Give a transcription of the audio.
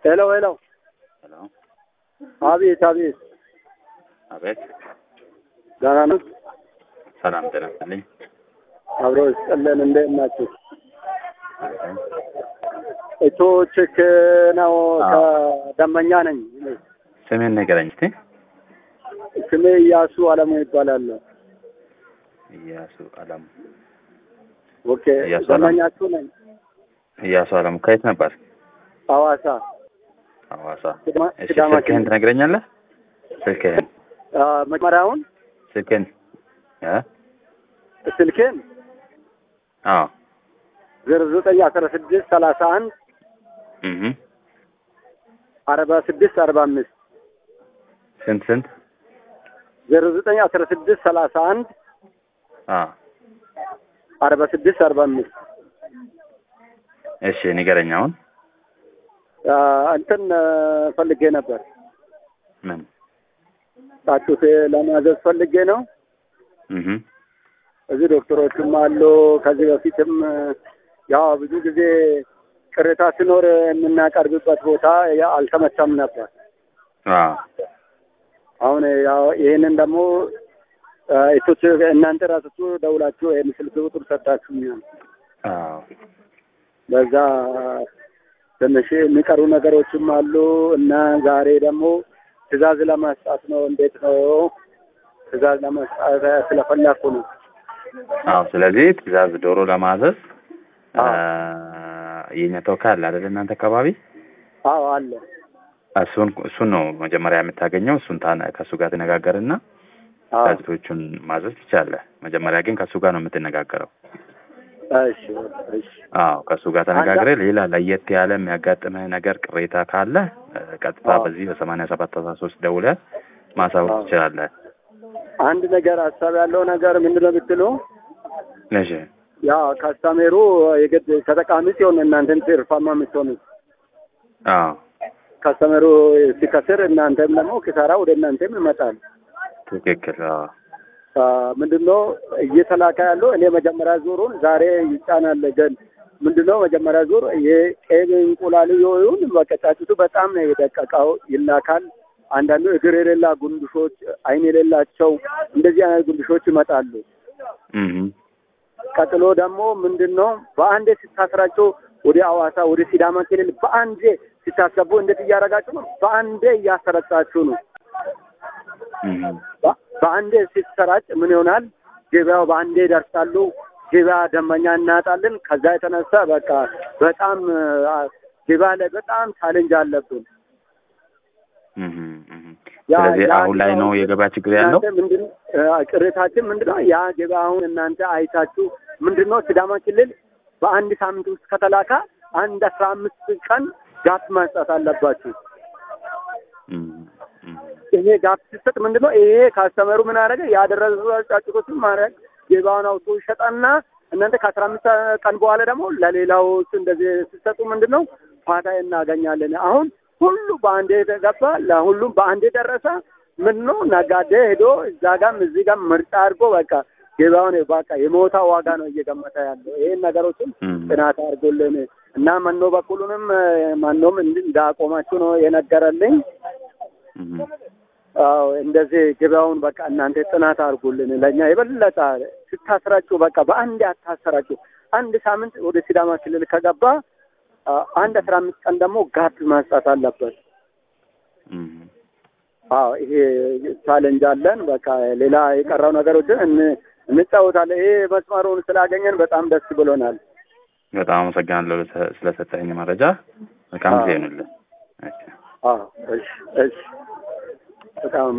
ሄሎ ሄሎ፣ ሄሎ፣ አቤት አቤት፣ አቤት። ደህና ነው? ሰላም ጤና ይስጥልኝ። አብሮ ይስጥልን። እንዴት ናችሁ? አሜን። እቶ ቼክ ነው። ከደመኛ ነኝ። ስሜን ንገረኝ እስቲ። ስሜ እያሱ አለሙ ይባላል። እያሱ አለሙ። ኦኬ፣ እያሱ አለሙ። ደመኛችሁ ነኝ። እያሱ አለሙ ከየት ነበር? ሐዋሳ ሐዋሳ። ሲዳማ- እሺ ሲዳማ ስልክህን ክልል። ትነግረኛለህ? ስልክህን አ፣ መጀመሪያውን ስልክህን እ ስልኬን አዎ ዜሮ ዘጠኝ አስራ ስድስት ሰላሳ አንድ እህ አርባ ስድስት አርባ አምስት ስንት ስንት? ዜሮ ዘጠኝ አስራ ስድስት ሰላሳ አንድ አዎ አርባ ስድስት አርባ አምስት እሺ ንገረኝ አሁን። አ፣ እንትን አ፣ ፈልጌ ነበር ምን? ጣጡት ለማዘዝ ፈልጌ ነው። እህ እዚህ ዶክተሮችም አሉ። ከዚህ በፊትም ያው ብዙ ጊዜ ቅሬታ ሲኖር የምናቀርብበት ቦታ ያ አልተመቸም ነበር። አዎ አሁን ያው ይህንን ደግሞ እቶች እናንተ ራሳችሁ ደውላችሁ ይህን ስልክ ቁጥር ሰጣችሁኛል። አዎ በዛ ትንሽ የሚቀሩ ነገሮችም አሉ እና ዛሬ ደግሞ ትዕዛዝ ለማስጣት ነው። እንዴት ነው ትዕዛዝ ለማስጣት ስለፈለኩ ነው። አዎ። ስለዚህ ትዕዛዝ ዶሮ ለማዘዝ አ፣ አዎ። የኛ ተወካይ አለ አይደል እናንተ አካባቢ? አዎ አለ። እሱን እሱን ነው መጀመሪያ የምታገኘው። እሱን ታነ ከእሱ ጋር ትነጋገርና አዎ ጋዜጦቹን ማዘዝ ትችላለህ። መጀመሪያ ግን ከእሱ ጋር ነው የምትነጋገረው። እሺ እሺ አዎ ከእሱ ጋር ተነጋግረህ ሌላ ለየት ያለ የሚያጋጥምህ ነገር ቅሬታ ካለ እ፣ ቀጥታ አዎ። በዚህ በሰማንያ ሰባት አስራ ሶስት ደውለህ ማሳወቅ አዎ። ትችላለህ። አንድ ነገር ሀሳብ ያለው ነገር ምንድን ነው ብትሉ እሺ ያ ካስታሜሩ የግድ ተጠቃሚ ሲሆን እናንተም ትርፋማ የምትሆኑት አዎ ካስተመሩ ሲከስር እናንተም ደግሞ ኪሳራ ወደ እናንተም ይመጣል። ትክክል። አዎ አ፣ ምንድነው እየተላከ ያለው እኔ መጀመሪያ ዙሩን ዛሬ ይጫናል። ግን ምንድነው መጀመሪያ ዙር የቄብ እንቁላል ይሁን በቃ ጫጩቱ በጣም ነው የደቀቀው ይላካል። አንዳንዱ እግር የሌላ ጉንድሾች፣ አይን የሌላቸው እንደዚህ አይነት ጉንድሾች ይመጣሉ። እህ ቀጥሎ ደግሞ ምንድነው በአንዴ ስታስራቸው ወደ ሐዋሳ ወደ ሲዳማ ክልል በአንዴ ስታስገቡ እንዴት እያደረጋችሁ ነው? በአንዴ እያሰረጫችሁ ነው። እህ በ- በአንዴ ሲሰራጭ ምን ይሆናል? ገበያው በአንዴ ይደርሳሉ። ገበያ ደንበኛ እናጣለን። ከዛ የተነሳ በቃ በጣም አ፣ ገበያ ላይ በጣም ቻሌንጅ አለብን። እህ እህ ያ- ስለዚህ ያ አሁን ላይ ነው ገበያው የገበያ ችግር ያለው። እናንተ ምንድን አ፣ ቅሬታችን ምንድነው? ያ ገበያ አሁን እናንተ አይታችሁ ምንድነው ሲዳማ ክልል በአንድ ሳምንት ውስጥ ከተላካ አንድ አስራ አምስት ቀን ጋፕ ማስጣት አለባችሁ። እህ እህ ይሄ ጋፕ ሲሰጥ ምንድነው ይሄ ካስተመሩ ምን አደረገ ያደረሱ ጫጩቶችን ማድረግ ገበያውን አውጥቶ ይሸጣና እናንተ ከአስራ አምስት ቀን በኋላ ደግሞ ለሌላው እንደዚህ ሲሰጡ ምንድነው ፋታ እናገኛለን። አሁን ሁሉ በአንዴ ገባ፣ ለሁሉም በአንዴ ደረሰ። ምንድነው ነጋዴ ሄዶ እዛ ጋም እዚህ ጋም ምርጫ አድርጎ በቃ ገበያውን በቃ የሞታ ዋጋ ነው እየገመተ ያለው። ይሄን ነገሮችን እህ ጥናት አድርጎልን እና መኖ በኩሉንም መኖም እንድ- እንዳቆማችሁ ነው የነገረልኝ። እህ አዎ እንደዚህ ገበያውን በቃ እናንተ ጥናት አድርጉልን። ለእኛ የበለጠ ስታስራጩ በቃ በአንድ አታሰራጩ። አንድ ሳምንት ወደ ሲዳማ ክልል ከገባ አ፣ አንድ አስራ አምስት ቀን ደግሞ ጋፕ ማስጣት አለበት። እህ አዎ ይሄ ቻሌንጅ አለን። በቃ ሌላ የቀረው ነገሮችን እን- እንጫወታለን። ይሄ መስመሩን ስላገኘን በጣም ደስ ብሎናል። በጣም አመሰግናለሁ ለሰ- ስለሰጠኝ መረጃ። መልካም ጊዜ አዎ። ይሁንልህ። እሺ አዎ እሺ እሺ በጣም